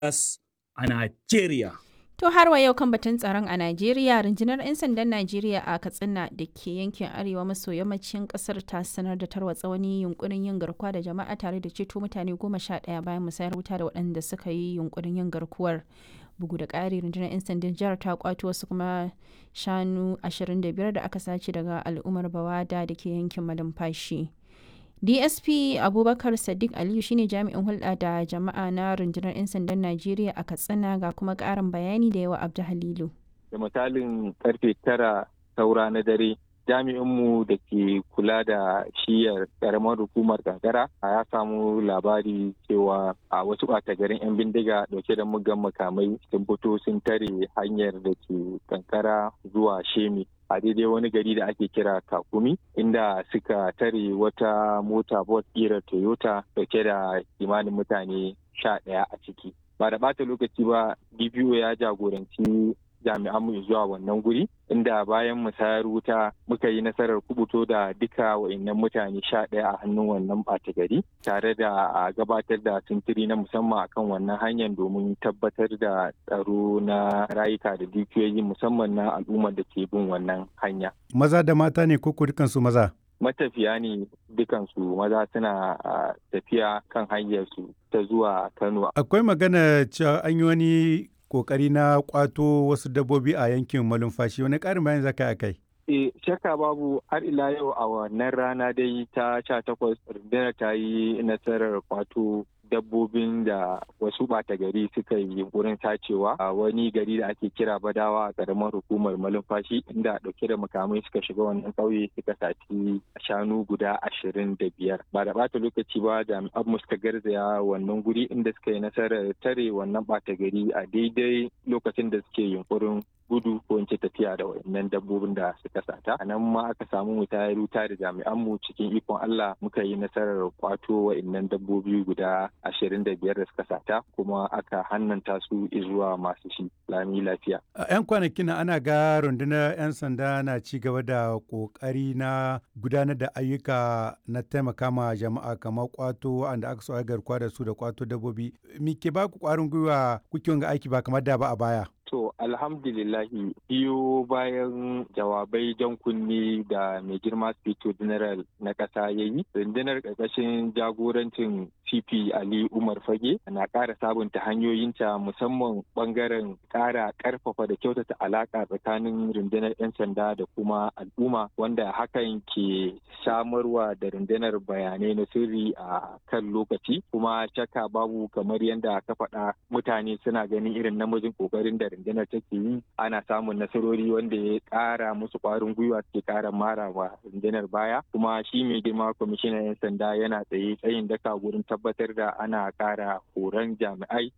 Lagos a Najeriya. To har wa yau kan batun tsaron a Najeriya, rundunar 'yan sandan Najeriya a Katsina da ke yankin arewa maso yammacin kasar ta sanar da tarwatsa wani yunkurin yin garkuwa da jama'a tare da ceto mutane goma sha ɗaya bayan musayar wuta da waɗanda suka yi yunkurin yin garkuwar. Bugu da ƙari rundunar 'yan sandan jihar ta kwato wasu kuma shanu 25 da aka sace daga al'ummar Bawada da ke yankin malumfashi. dsp abubakar sadiq aliyu shine jami'in hulɗa da jama'a na rundunar 'yan sandan najeriya a katsina ga kuma ƙarin bayani da yawa abdu halilu da misalin karfe tara saura na dare jami'inmu da ke kula da shiyar karamar hukumar gagara ya samu labari cewa a wasu ɓata garin 'yan bindiga dauke da mugan makamai sun fito sun tare hanyar da ke kankara zuwa shemi a daidai wani gari da ake kira kakumi inda suka tare wata mota bot ƙirar toyota dauke da kimanin mutane sha ɗaya a ciki ba da ɓata lokaci ba dpo ya jagoranci jami'an mu zuwa wannan guri inda bayan musayar wuta muka yi nasarar kubuto da duka wa'annan mutane sha ɗaya a hannun wannan ɓata gari tare da a gabatar da sintiri na musamman akan wannan hanyar domin tabbatar da tsaro na rayuka da dukiyoyi musamman na al'ummar da ke bin wannan hanya. Maza da mata ne ko dukansu maza? matafiya ne dukansu maza suna tafiya kan hanyarsu ta zuwa Kano. Akwai magana cewa an yi wani kokari na kwato wasu dabbobi a yankin malumfashi wani ƙarin bayan zaka a kai? E, shakka babu har ila yau a wannan rana dai ta sha takwas rundunar ta yi nasarar kwato dabbobin da wasu ɓata gari suka yi wurin sacewa a wani gari da ake kira badawa a ƙaramar hukumar malumfashi inda ɗauke da makamai suka shiga wannan ƙauye suka saci shanu guda ashirin da biyar ba da ɓata lokaci ba jami'an mu suka garzaya wannan guri inda suka yi nasarar tare wannan ɓata gari a daidai lokacin da suke yunkurin gudu ko in ce tafiya da wayannan dabbobin da suka sata a nan ma aka samu mu tayar wuta da jami'an mu cikin ikon Allah muka yi nasarar kwato wayannan dabbobi guda ashirin da biyar da suka sata kuma aka hannanta su zuwa masu shi lami lafiya. A 'yan kwanakin ana ga rundunar 'yan sanda na ci gaba da kokari na gudanar da ayyuka na taimaka ma jama'a kamar kwato wanda aka so garkuwa da su da kwato dabbobi. Me ke ba ku kwarin gwiwa kuke ga aiki ba kamar da ba a baya? To alhamdulillahi biyo bayan jawabai jan kunni da mai girma Spito General na ƙasa ya yi, rundunar ƙarƙashin jagorancin CP Ali Umar Fage na ƙara sabunta hanyoyinta musamman ɓangaren ƙara ƙarfafa da kyautata alaƙa tsakanin rundunar 'yan sanda da kuma al'umma wanda hakan ke samarwa da rundunar bayanai na sirri a kan lokaci kuma shakka babu kamar yadda ka faɗa mutane suna ganin irin namijin ƙoƙarin da rundunar take yi ana samun nasarori wanda ya kara musu kwarin gwiwa suke kara mara wa rundunar baya kuma shi mai girma kwamishinan 'yan sanda yana tsaye tsayin daka wurin tabbatar da ana kara horon jami'ai